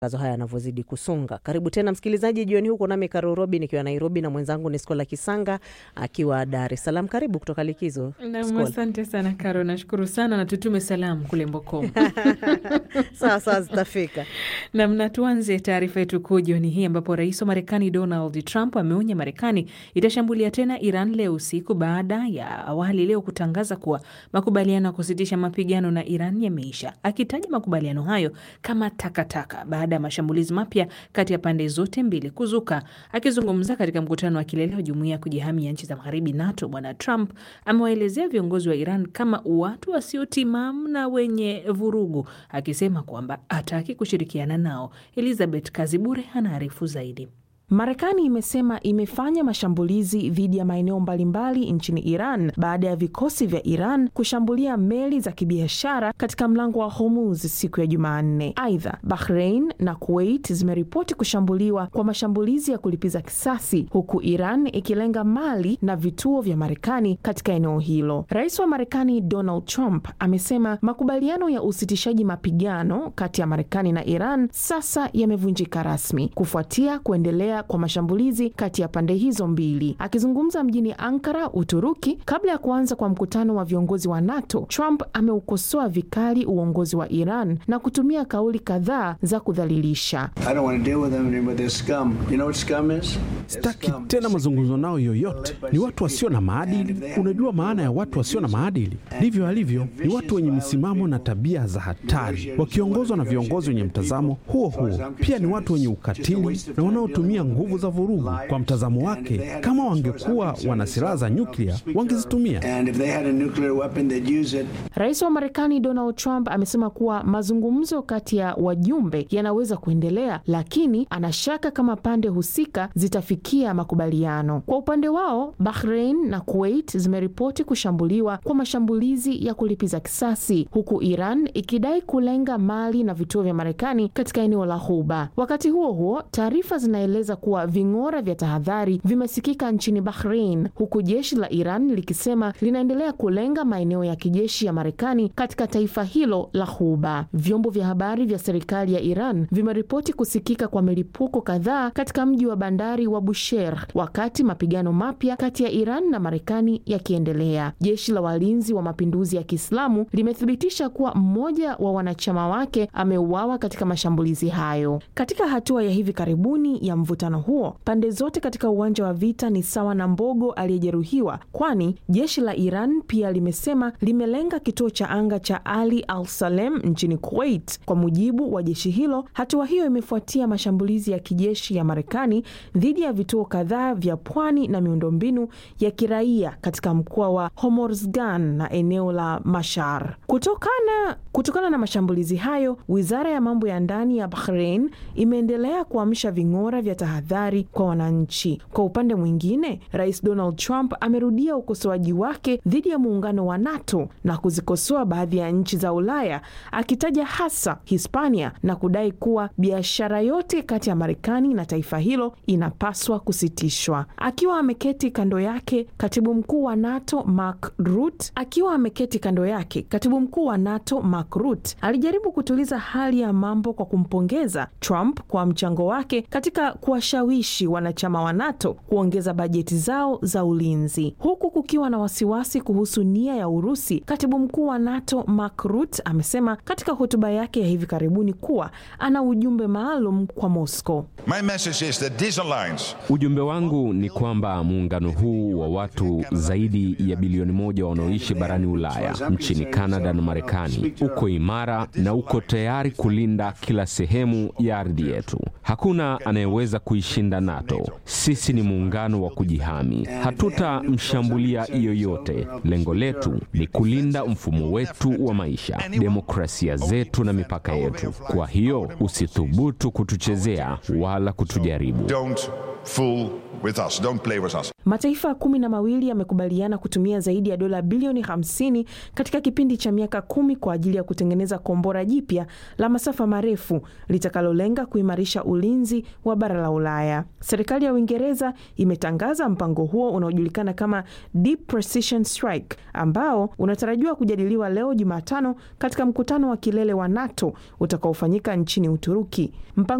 matangazo haya yanavyozidi kusonga. Karibu tena msikilizaji, jioni huko nami Karo Robi nikiwa Nairobi na mwenzangu ni Skola Kisanga akiwa Dar es Salaam. Karibu kutoka likizo Nam, Skola. asante sana Karo, nashukuru sana na tutume salamu kule Mboko. Sawa sawa, zitafika. Nam, na tuanze taarifa yetu kuu jioni hii ambapo rais wa Marekani Donald Trump ameonya Marekani itashambulia tena Iran leo usiku baada ya awali leo kutangaza kuwa makubaliano ya kusitisha mapigano na Iran yameisha, akitaja makubaliano hayo kama takataka baada ya mashambulizi mapya kati ya pande zote mbili kuzuka. Akizungumza katika mkutano wa kilele wa jumuiya ya kujihami ya nchi za magharibi NATO, bwana Trump amewaelezea viongozi wa Iran kama watu wasiotimamu na wenye vurugu, akisema kwamba hataki kushirikiana nao. Elizabeth Kazibure anaarifu zaidi. Marekani imesema imefanya mashambulizi dhidi ya maeneo mbalimbali nchini Iran baada ya vikosi vya Iran kushambulia meli za kibiashara katika mlango wa Hormuz siku ya Jumanne. Aidha, Bahrain na Kuwait zimeripoti kushambuliwa kwa mashambulizi ya kulipiza kisasi, huku Iran ikilenga mali na vituo vya Marekani katika eneo hilo. Rais wa Marekani Donald Trump amesema makubaliano ya usitishaji mapigano kati ya Marekani na Iran sasa yamevunjika rasmi kufuatia kuendelea kwa mashambulizi kati ya pande hizo mbili. Akizungumza mjini Ankara, Uturuki, kabla ya kuanza kwa mkutano wa viongozi wa NATO, Trump ameukosoa vikali uongozi wa Iran na kutumia kauli kadhaa za kudhalilisha. Sitaki tena mazungumzo nao yoyote. Ni watu wasio na maadili. Unajua maana ya watu wasio na maadili? Ndivyo alivyo. Ni watu wenye misimamo na tabia za hatari, wakiongozwa na viongozi wenye mtazamo huo huo. Pia ni watu wenye ukatili na wanaotumia nguvu za vurugu. Kwa mtazamo wake, kama wangekuwa wana silaha za nyuklia wangezitumia. Rais wa Marekani Donald Trump amesema kuwa mazungumzo kati ya wajumbe yanaweza kuendelea, lakini anashaka kama pande husika zitafikia makubaliano. Kwa upande wao, Bahrain na Kuwait zimeripoti kushambuliwa kwa mashambulizi ya kulipiza kisasi, huku Iran ikidai kulenga mali na vituo vya Marekani katika eneo la Ghuba. Wakati huo huo, taarifa zinaeleza kuwa ving'ora vya tahadhari vimesikika nchini Bahrain, huku jeshi la Iran likisema linaendelea kulenga maeneo ya kijeshi ya Marekani katika taifa hilo la Ghuba. Vyombo vya habari vya serikali ya Iran vimeripoti kusikika kwa milipuko kadhaa katika mji wa bandari wa Bushehr, wakati mapigano mapya kati ya Iran na Marekani yakiendelea. Jeshi la walinzi wa mapinduzi ya Kiislamu limethibitisha kuwa mmoja wa wanachama wake ameuawa katika mashambulizi hayo. Katika hatua ya hivi karibuni ya mvutano huo, pande zote katika uwanja wa vita ni sawa na mbogo aliyejeruhiwa, kwani jeshi la Iran pia limesema limelenga kituo cha anga cha Ali Al Salem nchini Kuwait. Kwa mujibu wa jeshi hilo, hatua hiyo imefuatia mashambulizi ya kijeshi ya Marekani dhidi ya vituo kadhaa vya pwani na miundombinu ya kiraia katika mkoa wa Hormozgan na eneo la Mashar. Kutokana, kutokana na mashambulizi hayo, wizara ya mambo ya ndani ya Bahrain imeendelea kuamsha ving'ora vya tahadhari kwa wananchi. Kwa upande mwingine, Rais Donald Trump amerudia ukosoaji wake dhidi ya muungano wa NATO na kuzikosoa baadhi ya nchi za Ulaya, akitaja hasa Hispania na kudai kuwa biashara yote kati ya Marekani na taifa hilo inapaswa kusitishwa. Akiwa ameketi kando yake katibu mkuu wa NATO Mark Rutte, akiwa ameketi kando yake katibu mkuu wa NATO Mark Rutte alijaribu kutuliza hali ya mambo kwa kumpongeza Trump kwa mchango wake katika kuwashawishi wanachama wa NATO kuongeza bajeti zao za ulinzi, huku kukiwa na wasiwasi kuhusu nia ya Urusi. Katibu mkuu wa NATO Mark Rutte amesema katika hotuba yake ya hivi karibuni kuwa ana ujumbe maalum kwa Moscow. My message is that this alliance Ujumbe wangu ni kwamba muungano huu wa watu zaidi ya bilioni moja wanaoishi barani Ulaya, nchini Kanada na Marekani uko imara na uko tayari kulinda kila sehemu ya ardhi yetu. Hakuna anayeweza kuishinda NATO. Sisi ni muungano wa kujihami, hatutamshambulia yoyote. Lengo letu ni kulinda mfumo wetu wa maisha, demokrasia zetu na mipaka yetu. Kwa hiyo usithubutu kutuchezea wala kutujaribu. don't fool with us. Don't play with us. Mataifa kumi na mawili yamekubaliana kutumia zaidi ya dola bilioni 50 katika kipindi cha miaka kumi kwa ajili ya kutengeneza kombora jipya la masafa marefu litakalolenga kuimarisha ulinzi wa bara la Ulaya. Serikali ya Uingereza imetangaza mpango huo unaojulikana kama Deep Precision Strike ambao unatarajiwa kujadiliwa leo Jumatano katika mkutano wa kilele wa NATO utakaofanyika nchini Uturuki. Mpango